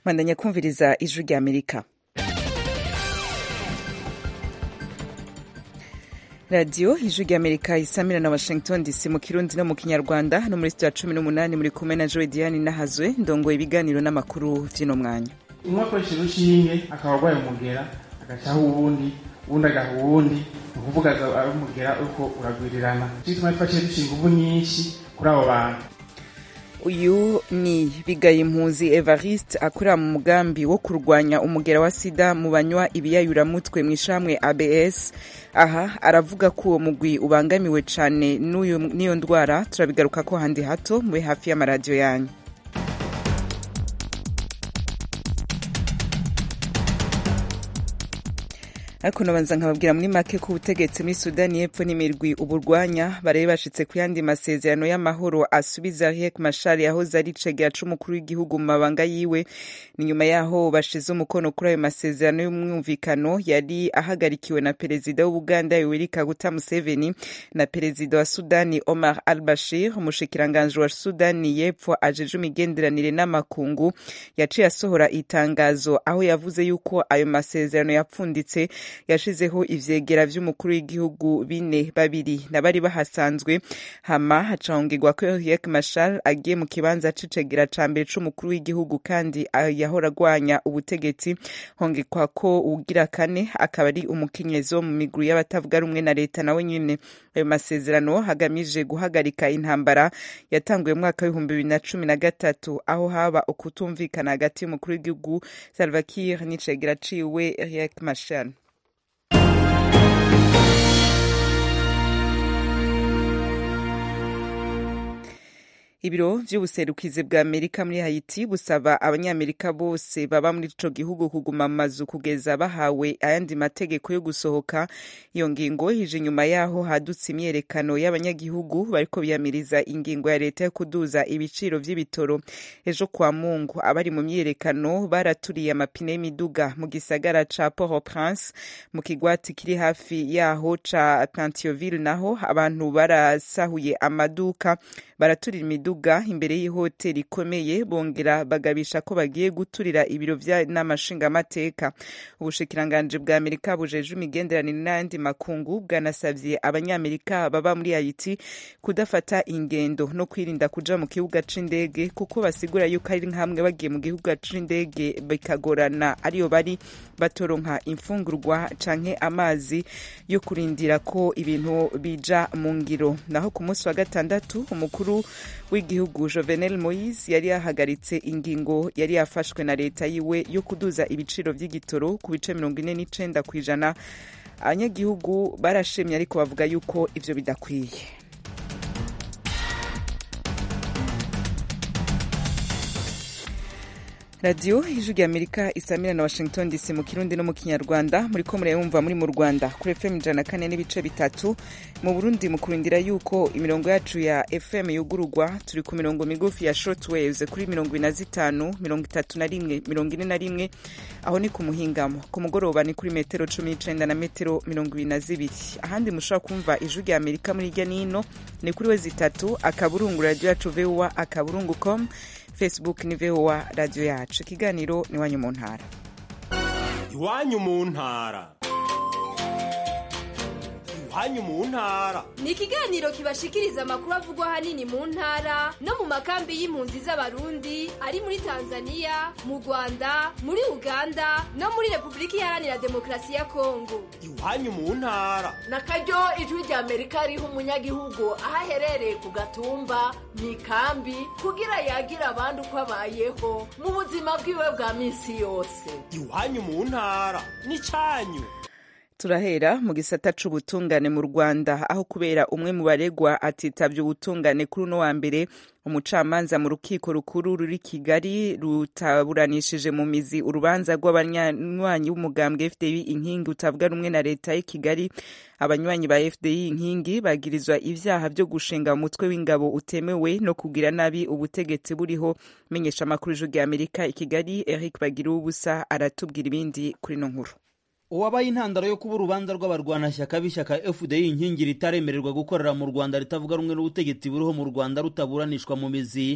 mwandanya kumviriza ijwi rya amerika radiyo ijwi rya amerika isamira na washington dc mu kirundi no mu kinyarwanda no muri sitiyo ya cumi n'umunani muri kumwe na joe diane nahazwe ndongoye ibiganiro n'amakuru vy'ino mwanya umwe akoresheje urushinge akaba arwaye umugera agacaho uwundi uwundi agaha uwundi ni ukuvuga ari umugera uriko uragwirirana nico gituma twaciye dushinga inguvu nyinshi kuri abo bantu uyu ni bigaye impunzi evariste akorera mu mugambi wo kurwanya umugera wa sida mu banywa ibiyayuramutwe mu ishamwe abs aha aravuga ko uwo mugwi ubangamiwe cane n'iyo ndwara turabigaruka ko handi hato mube hafi y'amaradiyo yanyu ariko nabanza nkababwira muri make ko ubutegetsi muri sudani y'epfo n'imirwi uburwanya baraye bashitse ku yandi masezerano y'amahoro asubiza riek mashar yahoze ari cegera c'umukuru w'igihugu mu mabanga yiwe ni nyuma yaho bashize umukono kuri ayo masezerano y'umwumvikano yari ahagarikiwe na perezida w'ubuganda yoweri kaguta museveni na perezida wa sudani omar al bashir umushikiranganji wa sudani y'epfo ajeje imigenderanire n'amakungu yaciye asohora itangazo aho yavuze yuko ayo masezerano yapfunditse yashizeho ivyegera vy'umukuru w'igihugu bine babiri na bari bahasanzwe hama hacahongegwa ko Riek Machar agiye mu kibanza c'icegera ca mbere c'umukuru w'igihugu kandi yahora agwanya ubutegetsi hongekwa ko ugira kane akaba ari umukenyezi wo mu miguru y'abatavuga rumwe na leta nawe nyene ayo masezerano hagamije guhagarika intambara yatanguye mu mwaka w'ibihumbi bibiri na cumi na gatatu aho haba ukutumvikana hagati y'umukuru w'igihugu Salva Kiir n'icegera ciwe Riek Machar ibiro vy'ubuserukizi bwa amerika muri haiti busaba abanyamerika bose baba muri ico gihugu kuguma mu mazu kugeza bahawe ayandi mategeko yo gusohoka iyo ngingo ije inyuma yaho hadutse imyerekano y'abanyagihugu bariko biyamiriza ingingo ya leta yo kuduza ibiciro vy'ibitoro ejo kwa mungu abari mu myerekano baraturiye amapine y'imiduga mu gisagara ca port au prince mu kigwati kiri hafi yaho ca plantioville naho abantu barasahuye amaduka baraturira imiduga imiduga imbere y'ihoteli ikomeye bongera bagabisha ko bagiye guturira ibiro vy'inama nshingamateka ubushikiranganji bwa amerika bujeje imigenderanire n'ayandi makungu bwanasavye abanyamerika baba muri haiti kudafata ingendo no kwirinda kuja mu kibuga c'indege kuko basigura yuko ari nkamwe bagiye mu gihugu c'indege bikagorana ariyo bari batoronka imfungurwa canke amazi yo kurindira ko ibintu bija mu ngiro naho ku munsi wa gatandatu umukuru w'igihugu Jovenel Moise yari yahagaritse ingingo yari yafashwe na leta yiwe yo kuduza ibiciro vy'igitoro ku bice mirongo ine n'icenda kw'ijana abanyagihugu barashimye ariko bavuga yuko ivyo bidakwiye radiyo ijwi rya amerika isamira na washington dc mu kirundi no mu kinyarwanda muri ko murayumva muri mu rwanda kuri fm ijana kane n'ibice bitatu mu burundi mu kurindira yuko imirongo yacu ya fm yugururwa turi ku mirongo migufi ya short waves kuri mirongo ine na zitanu mirongo itatu na rimwe mirongo ine na rimwe aho ni ku muhingamo ku mugoroba ni kuri metero cumi n'icenda na metero mirongo ibiri na zibiri ahandi mushobora kumva ijwi rya amerika muri hirya n'ino ni kuri we zitatu akaburungu radiyo yacu voa akaburungu com facebook ni voa radiyo yacu ikiganiro ni iwanyu mu ntara iwanyu mu ntara iwanyu mu ntara ni ikiganiro kibashikiriza amakuru avugwa ahanini mu ntara no mu makambi y'impunzi z'abarundi ari muri tanzania mu rwanda muri uganda no muri repubulika iharanira demokarasi ya kongo iwanyu mu ntara na karyo ijwi rya amerika riha umunyagihugu aho aherereye ku gatumba mu ikambi kugira yagira abandi uko abayeho mu buzima bwiwe bwa minsi yose iwanyu mu ntara ni cyanyu turahera mu gisata c'ubutungane mu rwanda aho kubera umwe mu baregwa atitavye ubutungane kuri uno wa mbere umucamanza mu rukiko rukuru ruri kigali rutaburanishije mu mizi urubanza rw'abanywanyi b'umugambwe fdi inkingi utavuga rumwe na leta y'i kigali abanywanyi ba fdi inkingi bagirizwa ivyaha vyo gushinga umutwe w'ingabo utemewe no kugira nabi ubutegetsi buriho menyesha amakuru ijwi rya amerika i kigali eric bagira ubusa aratubwira ibindi kuri no nkuru uwabaye intandaro yo kuba urubanza rw'abarwanashyaka b'ishyaka fdi inkingi ritaremererwa gukorera mu rwanda ritavuga rumwe n'ubutegetsi buriho mu rwanda rutaburanishwa mu mizi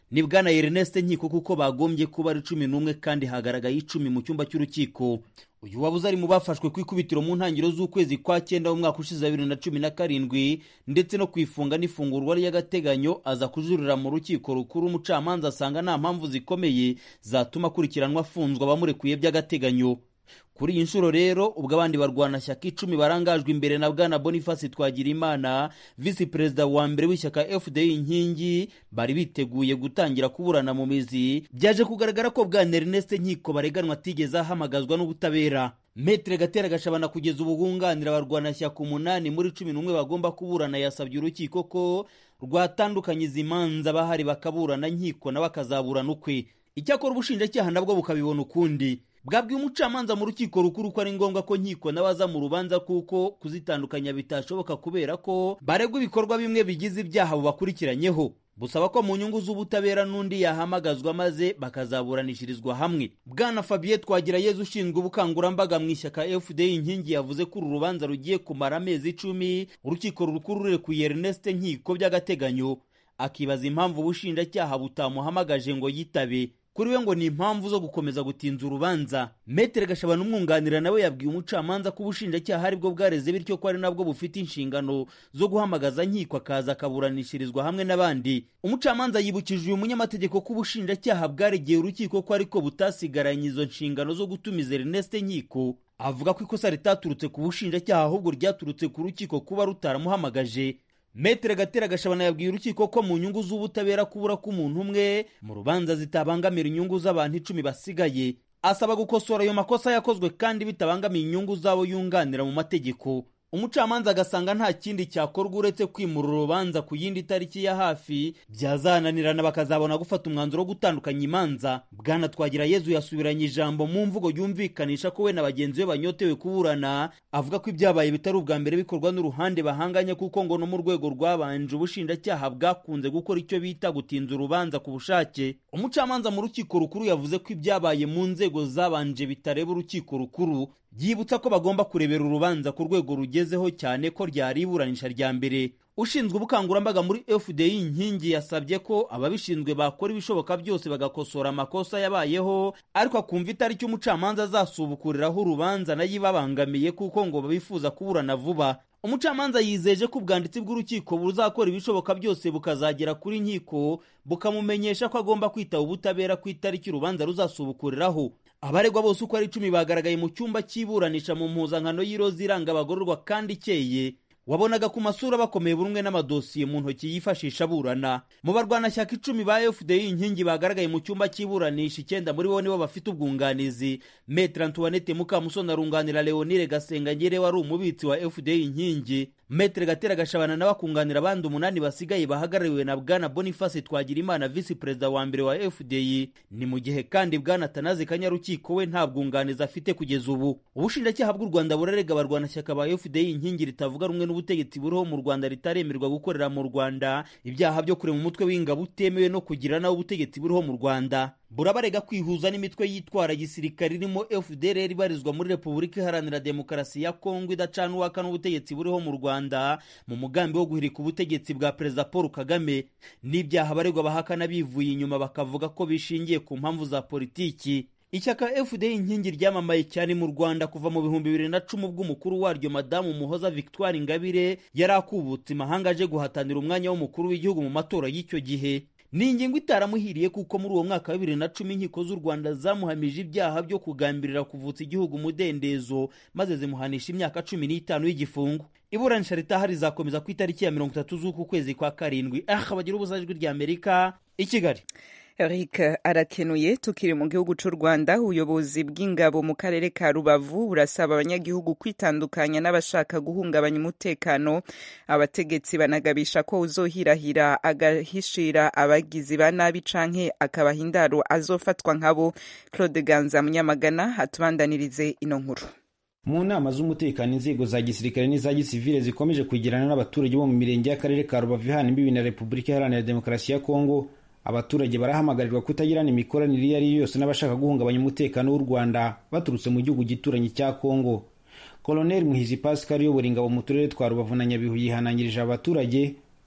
ni bwana ernest nkiko kuko bagombye kuba ari cumi n'umwe kandi hagaragaye icumi mu cyumba cy'urukiko uyu wabuze ari mu bafashwe ku ikubitiro mu ntangiriro z'ukwezi kwa cyenda w'umwaka ushize wa bibiri na cumi na karindwi ndetse no ku ifunga n'ifungurwa ry'agateganyo aza kujurira mu rukiko rukuru umucamanza asanga nta mpamvu zikomeye zatuma akurikiranwa afunzwe abamurekuye by'agateganyo kuri iyi nshuro rero ubwo abandi barwanashyaka icumi barangajwe imbere na bwana boniface twagirimana visi perezida wa mbere w'ishyaka fdi inkingi bari biteguye gutangira kuburana mu mizi byaje kugaragara ko bwana ernest nkiko bareganwa atigeze ahamagazwa n'ubutabera metere gatera gashabana kugeza ubu bunganira abarwanashyaka umunani muri cumi n'umwe bagomba kuburana yasabye urukiko ko rwatandukanye izi manza bahari bakaburana nkiko nawe akazaburana ukwe icyakora ubushinjacyaha nabwo bukabibona ukundi bwabwiye umucamanza mu rukiko rukuru ko ari ngombwa ko nkiko n'abaza mu rubanza kuko kuzitandukanya bitashoboka kubera ko baregwa ibikorwa bimwe bigize ibyaha bubakurikiranyeho busaba ko mu nyungu z'ubutabera n'undi yahamagazwa maze bakazaburanishirizwa hamwe bwana fabien twagirayezu ushinzwe ubukangurambaga mu ishyaka fdi inkingi yavuze ko uru rubanza rugiye kumara amezi icumi urukiko rukuru rurekuye ernest nkiko by'agateganyo akibaza impamvu ubushinjacyaha butamuhamagaje ngo yitabe kuri we ngo ni impamvu zo gukomeza gutinza urubanza metere gashabana umwunganira nawe yabwiye umucamanza ko ubushinjacyaha ari bwo bwareze bityo ko ari nabwo bufite inshingano zo guhamagaza nkiko akaza akaburanishirizwa hamwe n'abandi umucamanza yibukije uyu munyamategeko ko ubushinjacyaha bwaregeye urukiko ko ariko butasigaranye izo nshingano zo gutumiza ernest nkiko avuga ko ikosa ritaturutse ku bushinjacyaha ahubwo ryaturutse ku rukiko kuba rutaramuhamagaje metere gatera gashabana yabwiye urukiko ko mu nyungu z'ubutabera kubura k'umuntu umwe mu rubanza zitabangamira inyungu z'abantu icumi basigaye asaba gukosora ayo makosa yakozwe kandi bitabangamiye inyungu z'abo yunganira mu mategeko umucamanza agasanga nta kindi cyakorwa uretse kwimura urubanza ku yindi tariki ya hafi byazananirana bakazabona gufata umwanzuro wo gutandukanya imanza bwana twagira yezu yasubiranye ijambo mu mvugo yumvikanisha ko we na bagenzi be banyotewe kuburana avuga ko ibyabaye bitari ubwa mbere bikorwa n'uruhande bahanganye kuko ngo no mu rwego rwabanje ubushinjacyaha bwakunze gukora icyo bita gutinza urubanza ku bushake umucamanza mu rukiko rukuru yavuze ko ibyabaye mu nzego zabanje bitareba urukiko rukuru yibutsa ko bagomba kurebera urubanza ku rwego rugezeho cyane ko ryari iburanisha rya mbere ushinzwe ubukangurambaga muri fdi inkingi yasabye ko ababishinzwe bakora ibishoboka byose bagakosora amakosa yabayeho ariko akumva itariki umucamanza azasubukuriraho urubanza nayo ibabangamiye kuko ngo bifuza kuburana vuba umucamanza yizeje ko ubwanditsi bw'urukiko buzakora ibishoboka byose bukazagera kuri nkiko bukamumenyesha ko agomba kwitaba ubutabera ku itariki urubanza ruzasubukuriraho abaregwa bose uko ari icumi bagaragaye mu cyumba cy'iburanisha mu mpuzankano y'iroza iranga abagororwa kandi ikeye wabonaga ku masura bakomeye buri umwe n'amadosiye mu ntoki yifashisha aburana mu barwanashyaka icumi ba fdi inkingi bagaragaye mu cyumba cy'iburanisha icyenda muri bo nibo bafite ubwunganizi metre antoinette mukamusoni arunganira leonire gasengagere wari umubitsi wa fdi inkingi metre gatera gashabana nawe akunganira abandi umunani basigaye bahagarariwe na bwana boniface twagirimana visi perezida wa mbere wa fdi ni mu gihe kandi bwana tanazi kanyarukiko we nta bwunganizi afite kugeza ubu ubushinjacyaha bw'u rwanda burarega abarwanashyaka ba fdi inkingi ritavuga rumwe n'ubutegetsi buriho mu rwanda ritaremerwa gukorera mu rwanda ibyaha byo kurema umutwe w'ingabo utemewe no kugira nawe ubutegetsi buriho mu rwanda burabarega kwihuza n'imitwe yitwara gisirikare irimo fdr ibarizwa muri repubulika iharanira demokarasi ya kongo idacana uwaka n'ubutegetsi buriho mu rwanda mu mugambi wo guhirika ubutegetsi bwa perezida paul kagame n'ibyaha abaregwa bahakana bivuye inyuma bakavuga ko bishingiye ku mpamvu za politiki ishyaka fda inkingi ryamamaye cyane mu rwanda kuva mu bihumbi bibiri na cumi ubwo umukuru waryo madamu muhoza victoire ingabire yari akubutse imahanga aje guhatanira umwanya w'umukuru w'igihugu mu matora y'icyo gihe ni ingingo itaramuhiriye kuko muri uwo mwaka wa bibiri na cumi inkiko z'u rwanda zamuhamije ibyaha byo kugambirira kuvutsa igihugu umudendezo maze zimuhanisha imyaka cumi n'itanu y'igifungo iburanisha ritaha rizakomeza ku itariki ya mirongo itatu z'uku kwezi kwa karindwi aha bagira ubuzajwi ry'amerika i kigali Eric arakenuye tukiri mu gihugu cy'u Rwanda ubuyobozi bw'ingabo mu karere ka Rubavu burasaba abanyagihugu kwitandukanya n'abashaka guhungabanya umutekano abategetsi banagabisha ko uzohirahira agahishira abagizi ba nabi canke akabaha indaro azofatwa nkabo Claude Ganza Munyamagana atubandanirize ino nkuru mu nama z'umutekano inzego za gisirikare n'iza gisivile zikomeje kwegerana n'abaturage bo mu mirenge y'akarere ka Rubavu ihana imbibi na Repubulika Iharanira Demokarasi ya Kongo abaturage barahamagarirwa kutagirana imikoranire iyo ari yo yose n'abashaka guhungabanya umutekano w'u Rwanda baturutse mu gihugu gituranyi cya Kongo Colonel Muhizi Pascal uyobora ingabo mu turere twa Rubavu na Nyabihu yihanangirije abaturage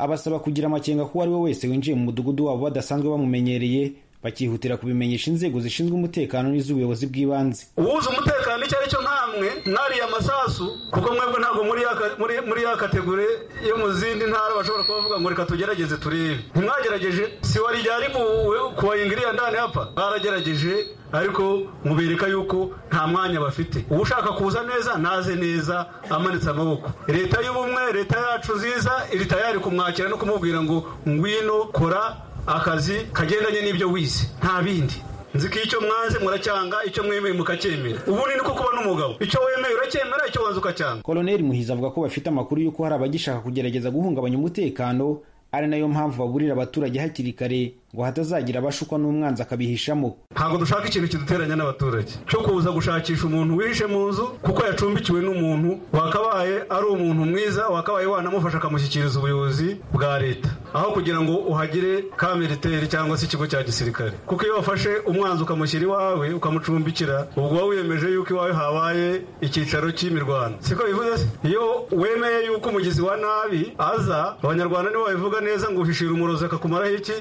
abasaba kugira amakenga ko uwo ari we wese winjiye mu mudugudu wabo badasanzwe bamumenyereye bakihutira kubimenyesha inzego zishinzwe umutekano n'iz'ubuyobozi bw'ibanze uwuzi umutekano icyo ari cyo nkamwe mwariye amasasu kuko mwebwe ntabwo muri ya ka- muri- muri ya kategori yo mu zindi ntara bashobora kuba bavuga ngo reka tugerageze turebe ntimwagerageje si wari ryari kubayingiriya ndani hapa baragerageje ariko mubereka yuko nta mwanya bafite uwo ushaka kuza neza naze neza amanitse amaboko leta y'ubumwe leta yacu nziza iri tayari kumwakira no kumubwira ngo ngwino kora akazi kagendanye n'ibyo wize nta bindi nzi ko icyo mwanze muracyanga icyo mwemeye mukacyemera ubundi niko kuba n'umugabo icyo wemeye uracyemera icyo wanze ukacyanga koloneli muhizi avuga ko bafite amakuru y'uko hari abagishaka kugerageza guhungabanya umutekano ari nayo mpamvu baburira abaturage hakiri kare ngo hatazagira abashukwa n'umwanzi akabihishamo ntabwo dushaka ikintu kiduteranya n'abaturage cyo kuza gushakisha umuntu wihishe mu nzu kuko yacumbikiwe n'umuntu wakabaye ari umuntu mwiza wakabaye wanamufasha akamushyikiriza ubuyobozi bwa leta aho kugira ngo uhagire ka militeri cyangwa se ikigo cya gisirikare kuko iyo wafashe umwanzi ukamushyira iwawe ukamucumbikira ubwo uba wiyemeje yuko iwawe habaye icyicaro cy'imirwano siko bivuze se iyo wemeye yuko umugizi wa nabi aza abanyarwanda nibo babivuga neza ngo uhishira umurozi akakumaraho iki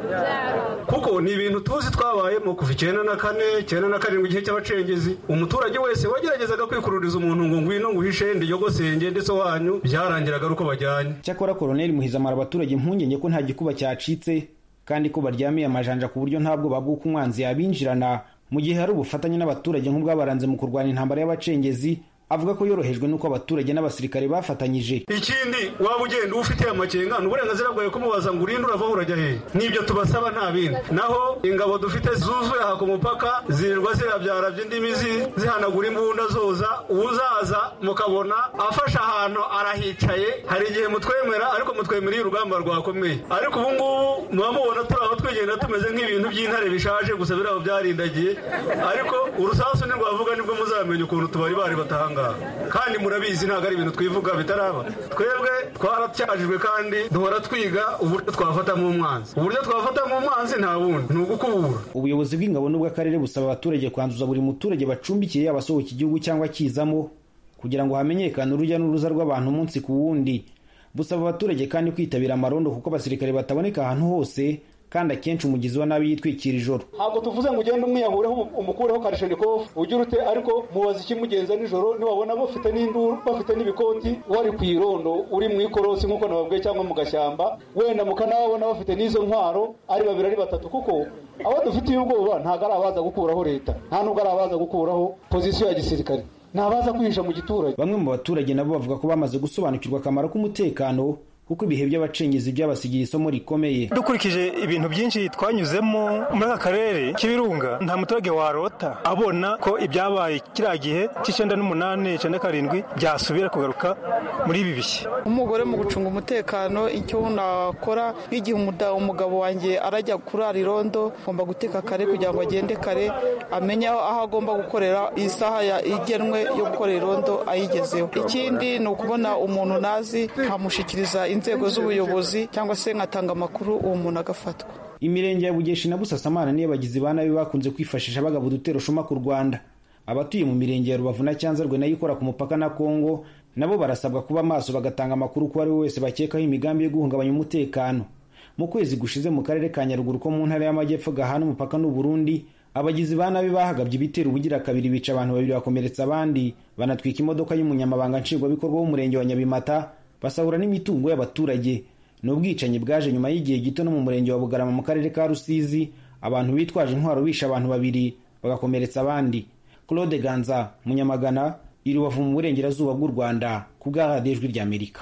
kuko ni ibintu tuzi twabayemo kuva icyenda na kane icyenda na karindwi igihe cy'abacengezi umuturage wese wageragezaga kwikururiza umuntu ngo ngwino nguhishe ndiyogosenge ndetse wanyu byarangiraga ari uko bajyanye cyakora koloneli muhizi amara abaturage impungenge ko nta gikuba cyacitse kandi ko baryamiye amajanja ku buryo nta bwoba bw'uko umwanzi yabinjirana mu gihe hari ubufatanye n'abaturage nk'ubwabaranze mu kurwanya intambara y'abacengezi avuga ko yorohejwe n'uko abaturage n'abasirikare bafatanyije ikindi waba ugenda ufite amakenga ni uburenganzira bwawe kumubaza ngo urinde urava urajya hehe nibyo tubasaba nta bindi naho ingabo dufite zuzuye aha ku mupaka zirirwa zirabyara by'indimi zi- zihanagura imbunda zoza uzaza mukabona afashe ahantu arahicaye hari igihe mutwemera ariko mutwemereye urugamba rwakomeye ariko ubu ngubu muba mubona turi aho twigenda tumeze nk'ibintu by'intare bishaje gusa biri aho byarindagiye ariko urusasu ntirwavuga nibwo muzamenya ukuntu tubari bari batahanga kandi murabizi ntabwo ari ibintu twivuga bitaraba twebwe twaracyajijwe kandi duhora twiga uburyo twafatamo umwanzi uburyo twafatamo umwanzi nta bundi ni ugukubura ubuyobozi bw'ingabo n'ubw'akarere busaba abaturage kwanduza buri muturage bacumbikiye yaba asohoka igihugu cyangwa akizamo kugira ngo hamenyekane urujya n'uruza rw'abantu umunsi ku wundi busaba abaturage kandi kwitabira amarondo kuko abasirikare bataboneka ahantu hose kandi akenshi umugizi wa nabi yitwikira ijoro ntabwo tuvuze ngo ugende umwiyahureho umukureho karishenikovu ugire ute ariko mubaza ikimugenza nijoro niwabona bafite n'induru bafite n'ibikoti wari ku irondo uri mu ikorosi nk'uko nababwiye cyangwa mu gashyamba wenda mukanababona bafite n'izo ntwaro ari babiri ari batatu kuko abo dufitiye ubwoba ntabwo ari abaza gukuraho leta nta nubwo ari abaza gukuraho pozisiyo ya gisirikare ni abaza kwihisha mu giturage bamwe mu baturage nabo bavuga ko bamaze gusobanukirwa akamaro k'umutekano kuko ibihe by'abacengezi byabasigiye isomo rikomeye dukurikije ibintu byinshi twanyuzemo muri aka karere k'ibirunga nta muturage warota abona ko ibyabaye kiriya gihe cy'icyenda n'umunani icyenda karindwi byasubira kugaruka muri ibi bihe umugore mu gucunga umutekano icyo nakora nk'igihe umuda- umugabo wanjye arajya kurara irondo agomba guteka kare kugira ngo agende kare amenye aho aho agomba gukorera isaha ya- igenwe yo gukorera irondo ayigezeho ikindi ni ukubona umuntu nazi nkamushyikiriza inzego z'ubuyobozi cyangwa se nkatanga amakuru uwo muntu agafatwa imirenge ya bugeshi na busasamana niyo abagizi ba nabi bakunze kwifashisha bagaba udutero shuma ku rwanda abatuye mu mirenge ya rubavu na cyanzarwe nayo ikora ku mupaka na kongo nabo barasabwa kuba maso bagatanga amakuru ku ari we wese bakekaho imigambi yo guhungabanya umutekano mu kwezi gushize mu karere ka nyaruguru ko mu ntara y'amajyepfo gahana umupaka n'u Burundi abagizi ba nabi bahagabye ibitero ubugira kabiri bica abantu babiri bakomeretsa abandi banatwika imodoka y'umunyamabanga nshingwabikorwa w'umurenge wa nyabimata basahura n'imitungo y'abaturage ni ubwicanyi bwaje nyuma y'igihe gito no mu murenge wa bugarama mu karere ka rusizi abantu bitwaje intwaro bishe abantu babiri bagakomeretsa abandi claude ganza munyamagana iri rubavu mu burengerazuba bw'u rwanda ku bwa radiyo ijwi ry'amerika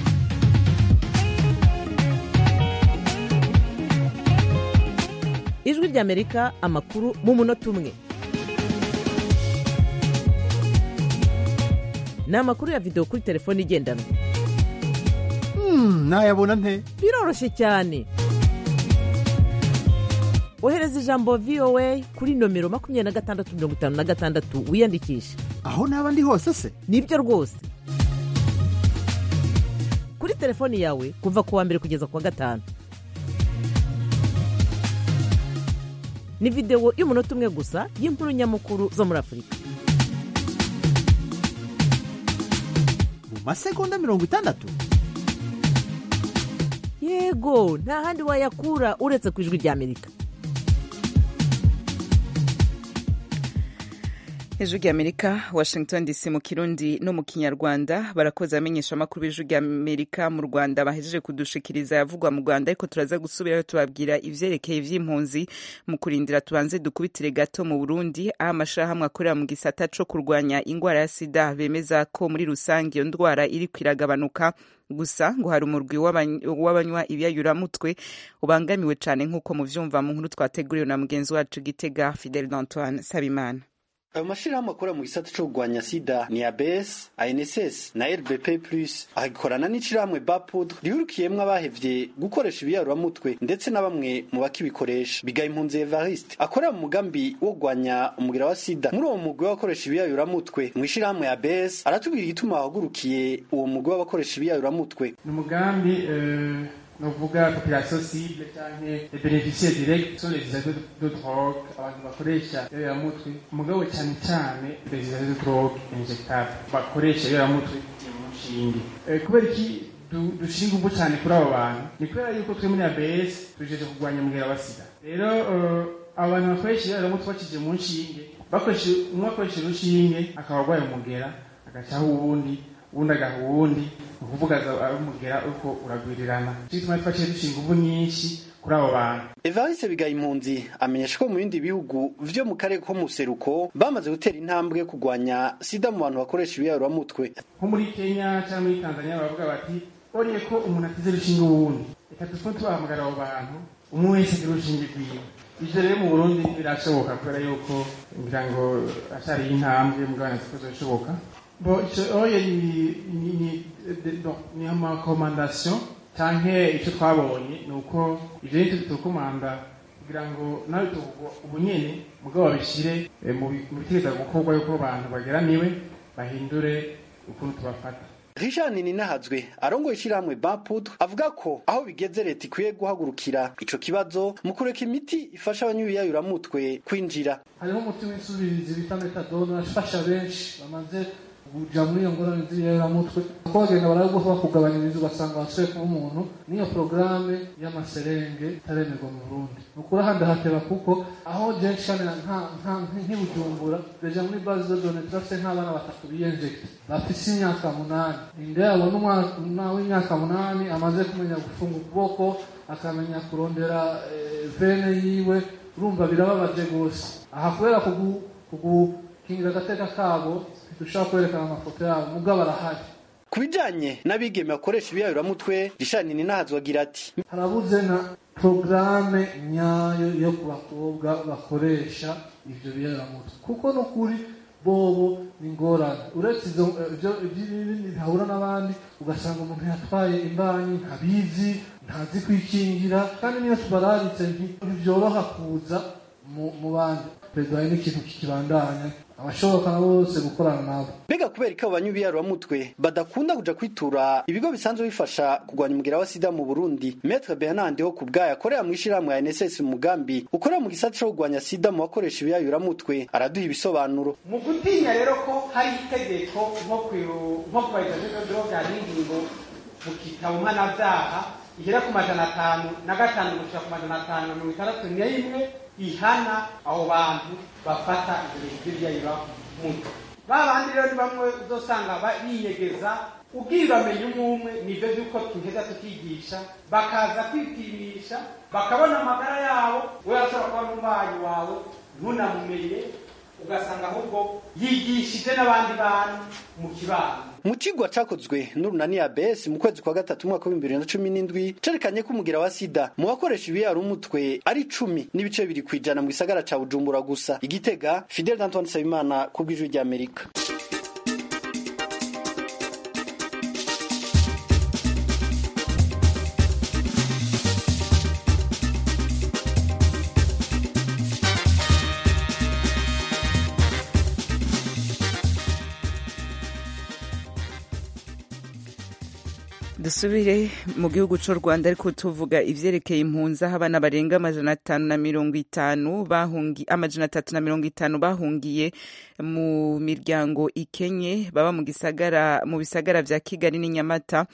ijwi ry'amerika amakuru mu munota umwe ni amakuru ya videwo kuri telefone igendanwa nayabona nte biroroshye cyane ohereza ijambo voa kuri nomero makumyabiri na gatandatu mirongo itanu na gatandatu wiyandikishe aho naba ndi hose se nibyo rwose kuri telefoni yawe kuva ku wa mbere kugeza ku wa gatanu ni videwo y'umunota umwe gusa y'inkuru nyamukuru zo muri afurika mu masegonda mirongo itandatu yego nta handi wayakura uretse ku ijwi ry'amerika ijwi ry'amerika washington dc mu kirundi no mu kinyarwanda barakoze amenyesha amakuru b'ijwi ry'amerika mu rwanda bahejeje kudushikiriza yavugwa mu rwanda ariko turaza gusubirayo tubabwira ivyerekeye ivy'impunzi mu kurindira tubanze dukubitire gato mu burundi aho amashirahamwe akorera mu gisata co kurwanya ingwara ya sida bemeza ko muri rusange iyo ndwara iriko iragabanuka gusa ngo hari umurwi w'abanywa ibiyayuramutwe ubangamiwe cane nk'uko muvyumva mu nkuru twateguriwe na mugenzi wacu gitega fidel d'antoine sabimana ayo mashirahamwe akora mu gisata co kurwanya sida ni abes anss na rbp plus agikorana n'ishirahamwe bapud rihurikiyemwo abahevye gukoresha ibiyaruramutwe ndetse na bamwe mu bakibikoresha bigaye impunzi evariste akorera mu mugambi wo kurwanya umugira wa sida muri uwo mugwi w'abakoresha ibiyaruramutwe mu ishirahamwe abes aratubwira igituma wahagurukiye uwo mugwi w'abakoresha ibiyaruramutwe ni umugambi novuga population cible canke les bénéficiaires directs sont les usagers de drogue abantu bakoresha ibiyoberamutwe mugabo cyane cyane les usagers de drogue injectable bakoresha ibiyoberamutwe mu nshinge kubera iki dushinga ingufu cyane kuri abo bantu ni kubera yuko twe muri abs tujeje kurwanya umugera wa sida rero abo bantu bakoresha ibiyoberamutwe bakije mu nshinge bakoresha umwe akoresha urushinge akaba arwaye umugera agacaho uwundi uwundi agaha uwundi ni ukuvuga umugera uko uragwirirana bituma twafashe dushinga ingufu nyinshi kuri abo bantu evariste bigaye impunzi amenyesha ko mu bindi bihugu vyo mu karere ko mu seruko bamaze gutera intambwe yo kurwanya sida mu bantu bakoresha ibiyaruramutwe nko muri kenya cyangwa muri tanzania baravuga bati bonye ko umuntu atize urushinge uwundi reka tufume tubahamagara abo bantu umwe wese agira urushinge rwiwe ivyo rero mu burundi birashoboka kubera yuko ngira ngo ashariye intambwe mugabane zikoze bishoboka bo ico oye ni ni ni ni amakomandasiyo canke ico twabonye ni uko ivyo nivyo bitukomanda kugira ngo nawe ubu nyene mugabo babishire mu bitegeza gukorwa yuko abantu bageramiwe bahindure ukuntu tubafata Richard Ninahazwe arongoye ishirahamwe Bapud avuga ko aho bigeze leta ikwiye guhagurukira ico kibazo mu kureka imiti ifasha abanyuyayuramutwe kwinjira hariho umuti w'isubirizi bita metadone afasha benshi bamaze kuja muri iyo ngorane z'ibiyaramutwe uko bagenda baraguha kugabanya ibizi ugasanga wasuye kuba umuntu n'iyo porogaramu y'amaserenge itaremerwa mu burundi ni ukuri ahandi hateba kuko aho jenshi kandi nk'ibujumbura deja muri base de done turafite nk'abana batatu biyenjekite bafise imyaka munani inda yabo n'umwana w'imyaka munani amaze kumenya gufunga ukuboko akamenya kurondera vene yiwe urumva birababaje gose aha kubera kugukingira agateka kabo dushobora kwerekana amafoto yabo mugabo arahari ku bijanye n'abigeme bakoresha ibiyabiramutwe rishani ninahazwe agira ati harabuze na porogaramu nyayo yo ku bakobwa bakoresha ivyo biyabiramutwe kuko n'ukuri bobo ni ngorane uretse ivyo ibindi bihahura n'abandi ugasanga umuntu yatwaye imbanyi ntabizi ntazi kwikingira kandi niyo tubararitse ntivyoroha kuza mu bandi perezida hari n'ikintu kikibandanya abashoboka na bose gukorana nabo mbega kubera ko abo banyubiyaruramutwe badakunda kuja kwitura ibigo bisanzwe bifasha kurwanya umugera wa sida mu burundi metre bernard ho kubwayo akorera mu ishirahamwe ya nss mu mugambi ukorera mu gisata co kurwanya sida mu bakoresha ibiyayuramutwe araduha ibisobanuro mu gutinya rero ko hari itegeko nko kubahiriza droge hari ingingo mu gitabo mpanavyaha igera ku majana atanu na gatanu gushika ku majana atanu na mirongo itandatu n'imwe ihana abo bantu bafata ibyo bintu by'ibyayira mutwe ba bandi rero ni bamwe uzosanga biyegeza ubwira bamenya umwe umwe nibyo by'uko tuheza tukigisha bakaza kwipimisha bakabona amagara yabo we ashobora kuba n'umubanyi wawe ntunamumenye ugasanga ahubwo yigishije n'abandi bantu mu kibano mu kigwa cakozwe n'urunani abs mu kwezi kwa gatatu umwaka w'ibihumbi bibiri na cumi n'indwi cerekanye ko umugira wa sida mu bakoresha ibiyara umutwe ari cumi n'ibice bibiri kw'ijana mu gisagara ca bujumbura gusa igitega fidel d'antoine nsabimana ku bw'ijwi ry'amerika dusubire mu gihugu cy'u rwanda ariko tuvuga ivyerekeye impunzi aho abana barenga amajana atanu na mirongo itanu bahungi amajana atatu na mirongo itanu bahungiye mu miryango ikenye baba mu gisagara mu bisagara vya kigali n'inyamata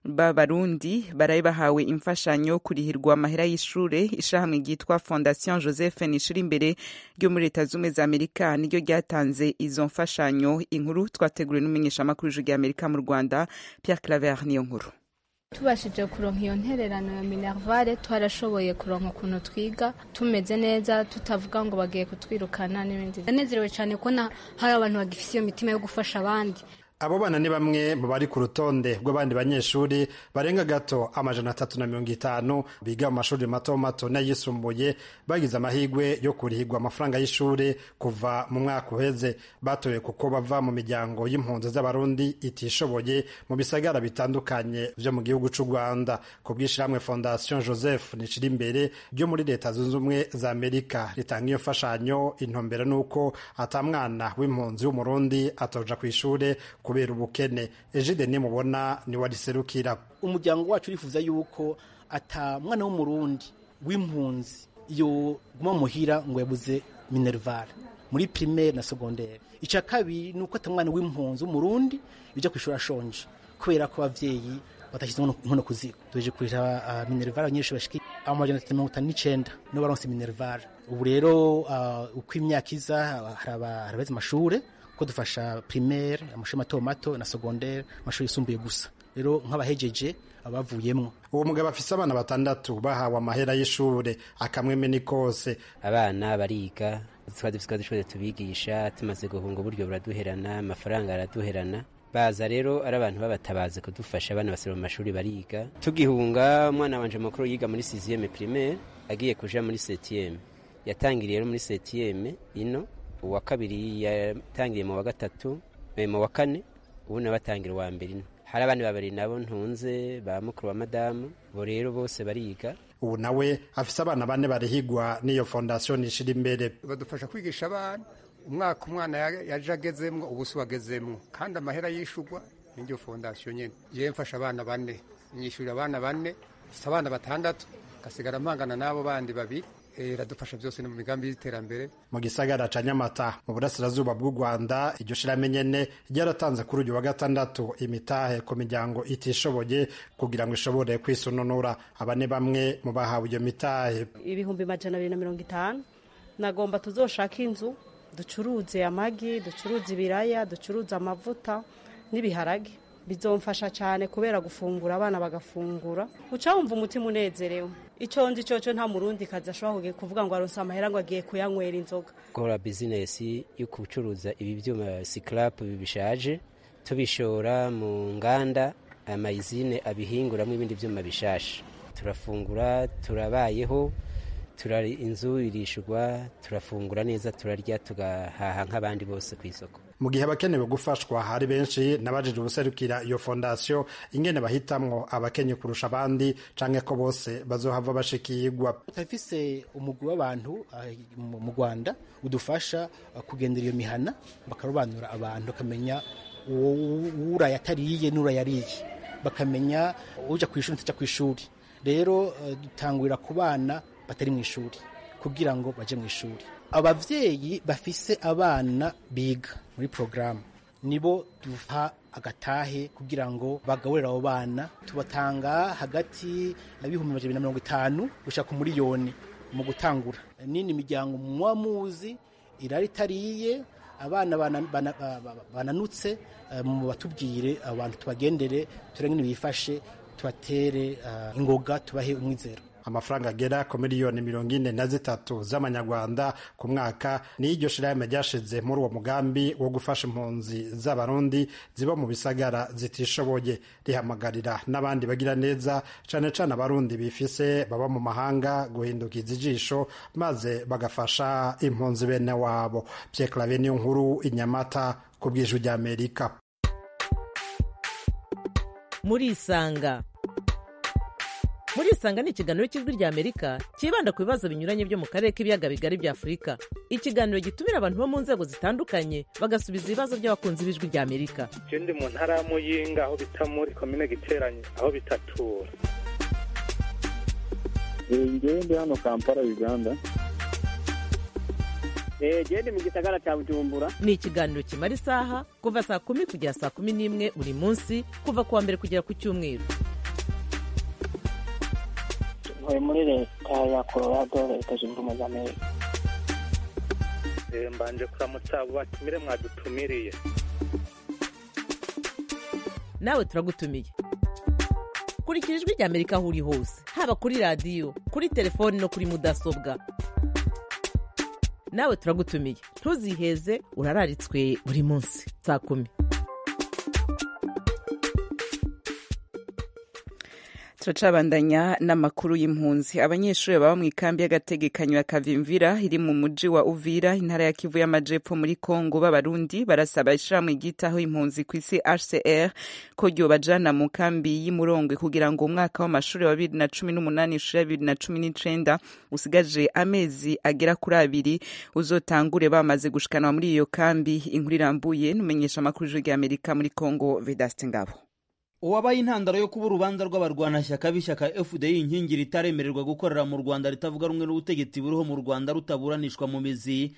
b'abarundi baraye bahawe imfashanyo kurihirwa amahera y'ishure ishahamwe ryitwa fondation joseph nishira imbere ryo muri leta z'ubumwe za amerika niryo ryatanze izo mfashanyo inkuru twateguriwe n'umumenyeshamakuru w'ijwi ry'amerika mu rwanda pierre claver niyo nkuru tubashije kuronka iyo ntererano ya minervare twarashoboye kuronka ukuntu twiga tumeze neza tutavuga ngo bagiye kutwirukana n'ibindi ndanezerewe cyane kubona hari abantu bagifite iyo mitima yo gufasha abandi abo bana ni bamwe mu bari ku rutonde rw'abandi banyeshuri barenga gato amajana atatu na mirongo itanu biga mu mashuri mato mato n'ayisumbuye bagize amahirwe yo kurihirwa amafaranga y'ishuri kuva mu mwaka uheze batoye kuko bava mu miryango y'impunzi z'abarundi itishoboye mu bisagara bitandukanye vyo mu gihugu c'u rwanda ku bw'ishirahamwe fondation joseph nicira imbere ryo muri leta zunze ubumwe za amerika ritanga iyo mfashanyo intumbero n'uko ata mwana w'impunzi w'umurundi atoja kw'ishure kubera ubukene ejide nimubona ni wariserukira umuryango wacu urifuza yuko ata mwana w'umurundi w'impunzi yo guma muhira ngo yabuze minervare muri primaire na secondaire icya kabiri ni uko ata mwana w'impunzi w'umurundi bijya ku ishuri ashonje kubera ko abavyeyi batashyize inkono ku ziko tuje kurira uh, minervare abanyeshuri bashika amajana atatu mirongo itanu n'icenda nibo baronse minervare ubu rero uh, uko imyaka iza harabeze amashure ko dufasha primaire amashuri mato mato na secondaire amashuri yisumbuye gusa rero nk'abahejeje abavuyemwo uwo mugabo afise abana batandatu bahawe amahera y'ishure akamweme ni kose abana bariga twari dufise dushoboye tubigisha tumaze guhunga uburyo buraduherana amafaranga araduherana baza rero ari abantu babatabaze kudufasha abana basira mu mashuri bariga tugihunga umwana wanje mukuru yiga muri sixième primaire agiye kuja muri septième yatangiriye rero muri septième ino uwa kabiri yatangiriye mu wa gatatu mu wa kane ubu nawe batangira uwa mbere ino hari abandi babiri nabo ntunze ba mukuru wa madamu bo rero bose bariga ubu nawe afise abana bane barihigwa n'iyo fondation ishira imbere badufasha kwigisha abana umwaka umwana yaje agezemwo ubu si wagezemwo kandi amahera yishugwa n'iryo fondation nyene yewe mfasha abana bane nyishurira abana bane mfise abana batandatu gasigara mpangana n'abo bandi babiri iradufasha byose no mu migambi y'iterambere mu gisagara ca nyamata mu burasirazuba bw'u rwanda iryo shirame nyene ryaratanze kuri uyu wa gatandatu imitahe ku miryango itishoboye kugira ngo ishobore kwisununura aba ni bamwe mu bahawe iyo mitahe ibihumbi majana abiri na mirongo itanu nagomba tuzoshaka inzu ducuruze amagi ducuruze ibiraya ducuruze amavuta n'ibiharage bizomfasha cyane kubera gufungura abana bagafungura uca wumva umutima unezerewe icyo nzi cyoco nta murundi kazi ashobora kuvuga ngo aronse amahera ngo agiye kuyanywera inzoga gukora bizinesi yo gucuruza ibi byuma sikarapu bishaje tubishora mu nganda amayizine abihinguramo ibindi byuma bishasha turafungura turabayeho turari inzu irishurwa turafungura neza turarya tugahaha nk'abandi bose ku isoko mu gihe abakenewe gufashwa hari benshi nabajije ubuserukira iyo fondasiyo ingene bahitamwo abakenye kurusha abandi canke ko bose bazohava bashikirwa turafise umugwi w'abantu mu rwanda udufasha kugendera iyo mihana bakarobanura abantu bakamenya uraye atariye n'urayariye bakamenya uja ku ishuri ntaja ku ishuri rero dutangurira ku bana batari mu ishuri kugira ngo baje mu ishuri abavyeyi bafise abana biga muri porogaramu nibo duha agatahe kugira ngo bagaburire abo bana tubatanga hagati y'ibihumbi amajana na mirongo itanu gushaka umuriyoni mu gutangura nini miryango muba muzi irari itariye abana bananutse mu batubwire abantu tubagendere turengene bifashe tubatere ingoga tubahe umwizero amafaranga agera ku miliyoni mirongo ine na zitatu z'amanyarwanda ku mwaka niyo iryo shirahamwe ryashize muri uwo mugambi wo gufasha impunzi z'abarundi ziba mu bisagara zitishoboye rihamagarira n'abandi bagira neza cane cane abarundi bifise baba mu mahanga guhindukiza ijisho maze bagafasha impunzi bene wabo Pierre Claver niyo nkuru inyamata ku bw'ijwi ry'Amerika muri isanga muri isanga ni ikiganiro cy'ijwi rya amerika cyibanda ku bibazo binyuranye byo mu karere k'ibiyaga bigari bya afurika ikiganiro gitumira abantu bo mu nzego zitandukanye bagasubiza ibibazo by'abakunzi b'ijwi rya amerika je ndi mu ntara ya muyinga aho bita muri komine giteranye aho bitatura ngewe ndi hano kampala uganda gende mu gisagara cya bujumbura ni ikiganiro kimara isaha kuva saa kumi kugera saa kumi n'imwe buri munsi kuva ku wa mbere kugera ku cyumweru ntuye muri leta ya colorado leta zunze ubumwe za amerika Eh, mbanje kuramutsa abo batumire mwadutumiriye nawe turagutumiye kurikira ijwi rya amerika aho uri hose haba kuri radiyo kuri telefoni no kuri mudasobwa nawe turagutumiye ntuziheze urararitswe buri munsi saa kumi turacabandanya n'amakuru y'impunzi abanyeshuri baba mu ikambi y'agategekanyo ya kavimvira iri mu muji wa uvira intara ya kivu y'amajepfo muri kongo b'abarundi barasaba ishirahamwe ryitaho impunzi ku isi hcr ko ryobajana mu kambi y'imurongwe kugira ngo umwaka w'amashuri wa bibiri na cumi n'umunani ishuri ya bibiri na cumi n'icenda usigaje amezi agera kuri abiri uzotangure bamaze gushikanwa muri iyo kambi inkuru irambuye n'umenyesha amakuru y'ijwi ry'amerika muri kongo vedaste ngabo uwabaye intandaro yo kuba urubanza rw'abarwanashyaka b'ishyaka fdi inkingi ritaremererwa gukorera mu rwanda ritavuga rumwe n'ubutegetsi buriho mu rwanda rutaburanishwa mu mizi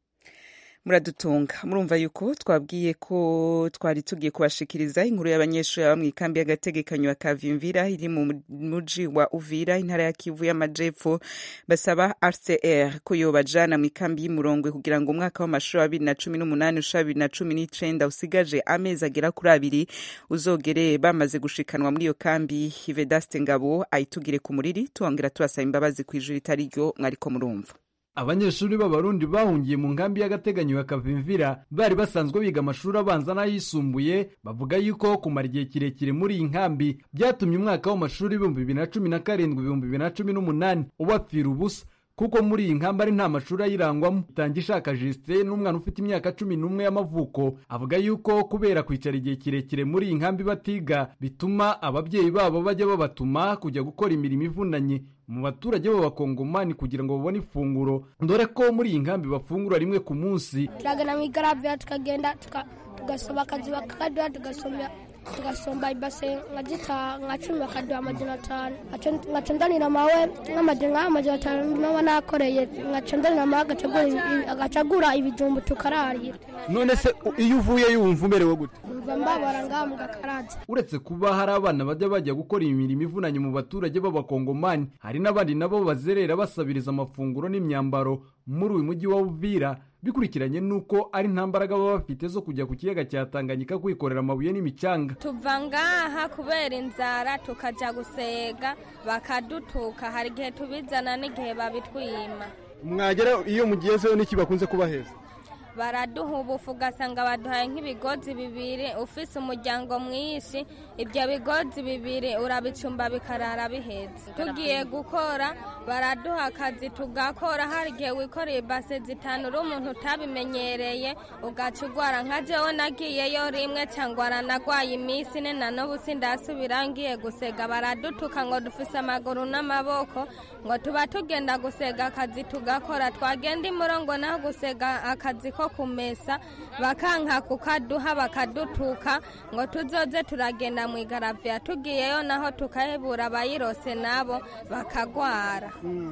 muradutunga murumva yuko twabwiye ko twari tugiye kubashikiriza inkuru y'abanyeshuri baba mu ikambi y'agategekanyo ya kavimvira iri mu muji wa uvira intara ya kivu y'amajepfo basaba rcr ko yobajana mu ikambi y'imurongwe kugira ngo umwaka w'amashuri wa bibiri na cumi n'umunani ushira bibiri na cumi n'icenda usigaje amezi agera kuri abiri uzogere bamaze gushikanwa muri iyo kambi hivedaste ngabo ayitugire ku muriri twongera tubasaba imbabazi ku ijuru ritari ryo mwariko murumva abanyeshuri b'abarundi bahungiye mu nkambi y'agateganyo ya kavimvira bari basanzwe biga amashuri abanza n'ayisumbuye bavuga yuko kumara igihe kirekire muri iyi nkambi byatumye umwaka w'amashuri ibihumbi bibiri na cumi na karindwi ibihumbi bibiri na cumi n'umunani ubapfira ubusa kuko muri iyi nkambi ari nta mashuri ayirangwamo itanga ishaka jisite n'umwana ufite imyaka cumi n'umwe y'amavuko avuga yuko kubera kwicara igihe kirekire muri iyi nkambi batiga bituma ababyeyi babo bajya babatuma kujya gukora imirimo ivunanye mu baturage b'abakongomani kugira ngo babone ifunguro dore ko muri iyi nkambi bafungura rimwe ku munsi turagana mu igaraviya tukagenda tugasoma akazi bakaduha tugasomya tugasomba ibase nka gita nka cumi bakaduha amajana atanu ngaca ndanira mawe nk'amajana nk'amajana atanu naba nakoreye ngaca ndanira mawe agaca agura ibijumbu tukararira none se iyo uvuye yumva umerewe gute mva mbabara ngaha mu gakaraza uretse kuba hari abana bajya bajya gukora imirimo ivunanye mu baturage b'abakongomani hari n'abandi nabo bazerera basabiriza amafunguro n'imyambaro muri uyu mujyi wa uvira bikurikiranye n'uko ari nta mbaraga baba bafite zo kujya ku kiyaga cya tanganyika kwikorera amabuye n'imicanga tuva ngaha kubera inzara tukajya gusega bakadutuka hari igihe tubizana n'igihe babitwima mwagera iyo mugezeho n'iki bakunze kubaheza baraduha ubufu ugasanga baduhaye nk'ibigozi bibiri ufise umuryango mwinshi ibyo bigozi bibiri urabicumba bikarara bihetse tugiye gukora baraduha akazi tugakora hari igihe wikoreye ibase zitanu uri umuntu utabimenyereye ugaca ugwara nka jewe nagiyeyo rimwe cyangwa aranagwaye iminsi ine na n'ubu sindasubira ngiye gusega baradutuka ngo dufise amaguru n'amaboko ngo tuba tugenda gusega akazi tugakora twagenda imurongo naho gusega akazi ko kumesa bakanka kukaduha bakadutuka ngo tuzoze turagenda mu igaraviya tugiyeyo naho tukahebura abayirose nabo bakagwara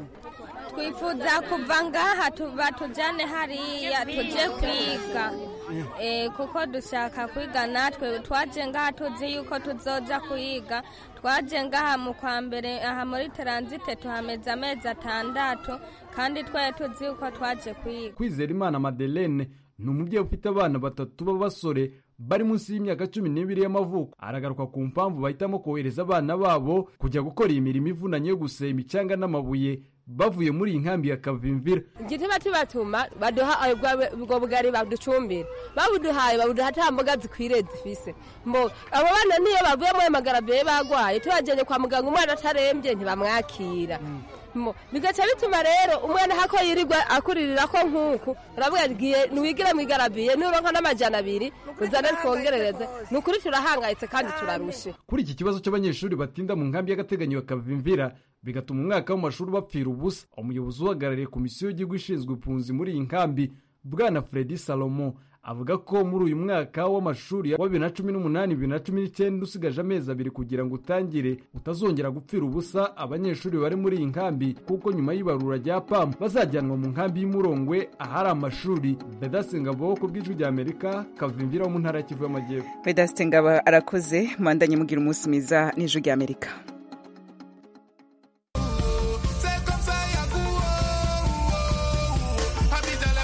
twifuza kuva ngaha tuba tujyane hariya tujye kwiga kuko dushaka kwiga natwe twaje ngaha tuzi yuko tuzoja kuyiga twaje ngaha mu kwa mbere aha muri taransite tuhameze amezi atandatu kandi twari tuzi yuko twaje kuyiga kwizera imana madelene ni umubyeyi ufite abana batatu b'abasore bari munsi y'imyaka cumi n'ibiri y'amavuko aragaruka ku mpamvu bahitamo kohereza abana babo kujya gukora iyi mirimo ivunanye yo guseba imicanga n'amabuye bavuye muri iyi nkambi ya kavimvira igituma tubatuma baduha ubwo bugari baducumbira babuduhaye babuduha ata mboga zikwiriye zifise mbo abo bana niyo bavuye muri magarabiye bagwaye tubajyanye kwa muganga umwana atarembye ntibamwakira bigaca bituma rero umwana hako yirirwa akuririra ko nk'uku uravuga ngiye ntiwigire mu igarabiye nuronka n'amajana abiri uzane twongerereze ni ukuri turahangayitse kandi turarushe kuri iki kibazo cy'abanyeshuri batinda mu nkambi y'agateganyo bakavimvira bigatuma umwaka w'amashuri bapfira ubusa umuyobozi uhagarariye komisiyo y'igihugu ishinzwe impunzi muri iyi nkambi bwana fredi salomo avuga ko muri uyu mwaka w'amashuri wa bibiri na cumi n'umunani bibiri na cumi n'icyenda usigaje amezi abiri kugira ngo utangire utazongera gupfira ubusa abanyeshuri bari muri iyi nkambi kuko nyuma y'ibarura rya pamu bazajyanwa mu nkambi y'umurongwe ahari amashuri vedasi ngabo ku bw'ijwi rya amerika kavimvira wo mu ntara ya kivu y'amajyepfo vedasi ngabo arakoze mwandanye mugira umunsi mwiza n'ijwi rya amerika